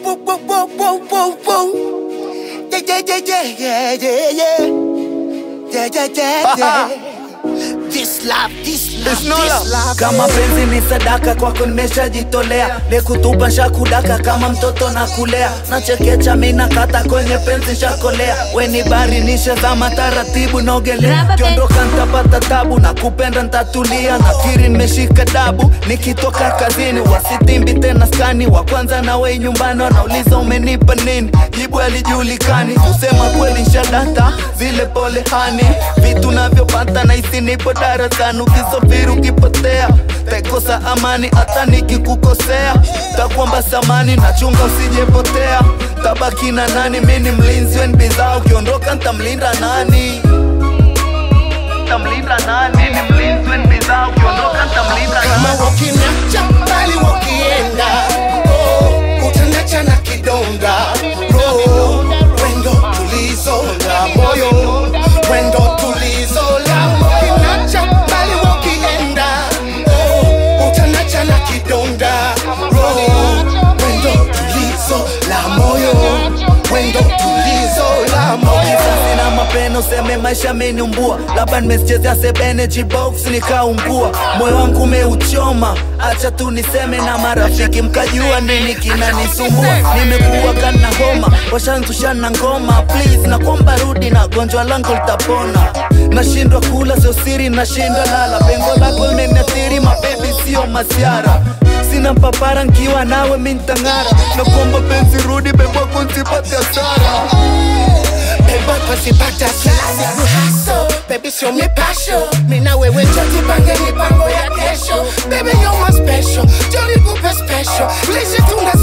whoa, whoa, whoa, whoa, whoa, whoa. Yeah, yeah, yeah, yeah, yeah, yeah, yeah, yeah, yeah, yeah. This love, this love, It's no this love. love. kama penzi ni sadaka kwako nimeshajitolea nikutupa nshakudaka kama mtoto na kulea nachekecha mina kata kwenye penzi nshakolea weni bari nishazama taratibu naogelea Rubber kiondoka ntapata tabu na kupenda ntatulia nafikiri nimeshika dabu nikitoka kazini wasitimbi tena skani wa kwanza na wei nyumbani wanauliza umenipa nini jibu alijulikani kusema kweli nshadata zile pole hani vitu navyopata nahisi nipo darasani ukisafiri ukipotea taikosa amani hata nikikukosea takuomba samani nachunga usijepotea tabaki na nani mi ni mlinzi weni bidhaa ukiondoka ntamlinda nani ntamlinda nani mi ni mlinzi weni bidhaa ukiondoka ntamlinda kama nani wakiniacha mbali wakienda oh, utaniacha na kidonda roho wendo tulizo la moyo wendo tulizo la moyo Wakiniacha mbali wakienda oh, utaniacha na kidonda roho wendo tulizo la moyo wendo tulizo la moyo Kisasi na mapeno seme maisha ameniumbua labda nimesichezea sebeneji box nikaungua moyo wangu umeuchoma acha tu niseme na marafiki mkajua nini kinanisumbua nimekuwa kana homa washanzushana ngoma please nakwamba rudi na gonjwa langu litapona nashindwa kula sio siri nashindwa lala pengo lako limeniathiri mabebi sio masiara sina papara nkiwa nawe mintang'ara nakuomba penzi rudi bebwako nsipate hasara Beba pasipata sasa haso Baby show me passion Mina wewe choti pange mipango ya kesho Baby you're my special Jolly kupe special Lishe tuna